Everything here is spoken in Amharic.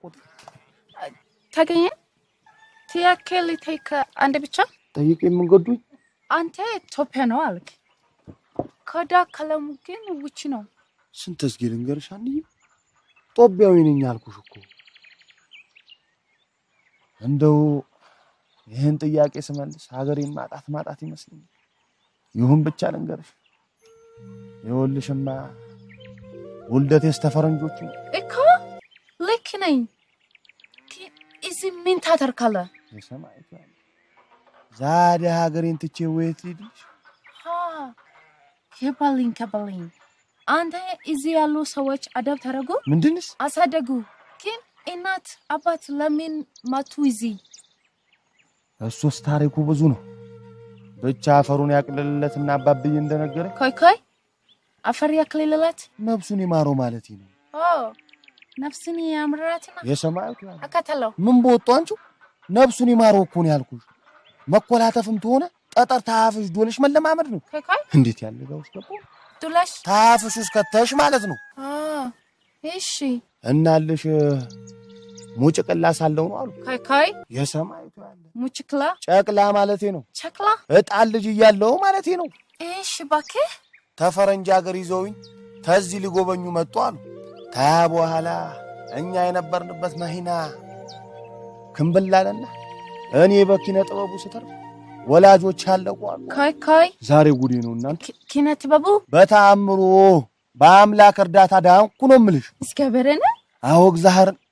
ተገኘ ትያክል ተይከ አንድ ብቻ ጠይቅ የምንገዱኝ አንተ ኢትዮጵያ ነው አልክ። ከዳ ከለሙ ግን ውጭ ነው። ስንት እስኪ ልንገርሽ አንዬ ጦቢያዊ ነኝ አልኩሽ እኮ እንደው ይህን ጥያቄ ስመልስ ሀገሬን ማጣት ማጣት ይመስለኛል። ይሁን ብቻ ልንገርሽ ይኸውልሽማ ውልደቴስ ተፈረንጆቹ ነው። እኮ ልክ ነኝ። ግን እዚህ ምን ታደርጋለህ? የሰማይቱ ያለ ዛሬ ሀገሬን ትቼ ወየት ልሂድልሽ? ሀ ከበልኝ ከበልኝ። አንተ እዚህ ያሉ ሰዎች አደብ ተረጉ ምንድንስ አሳደጉ። ግን እናት አባት ለምን መቱ እዚህ? እሱስ ታሪኩ ብዙ ነው። ብቻ አፈሩን ያቅልልለትና አባብዬ እንደነገረ ኮይ ኮይ አፈር ያክልልለት ነፍሱን ይማረው ማለት ነው። ኦ ነፍስን ያምራትና የሰማይቱ ያለ አካተለው ምን በወጡ አንቺው ነፍሱን ይማረው እኮ ነው ያልኩሽ። መኮላተፍም ተሆነ ጠጠር ታፍሽ ዶልሽ መለማመድ ነው። ኮይ ኮይ እንዴት ያለ ጋር ውስጥ ገባሁ። ዱለሽ ታፍሽ ውስጥ ከተሽ ማለት ነው። አ እሺ እናልሽ ሙጭቅላ ሳለው ነው አሉ ኮይ ኮይ የሰማይቱ ያለ ሙችክላ ጨቅላ ማለቴ ነው። ቸክላ እጣን ልጅ እያለው ማለቴ ነው። እሺ እባክህ ተፈረንጅ ሀገር ይዘውኝ ተዚህ ሊጎበኙ መጡ አሉ። ታያ በኋላ እኛ የነበርንበት መኪና ክንብላለና እኔ በኪነ ጥበቡ ስተር ወላጆች ያለቁ አሉ። ኮይ ኮይ ዛሬ ጉዴ ነው እናንተ። ኪ- ኪነ ጥበቡ በተአምሮ በአምላክ እርዳታ ዳንኩ ነው ምልሽ። እስከበረነ አዎ እግዚአብሔርን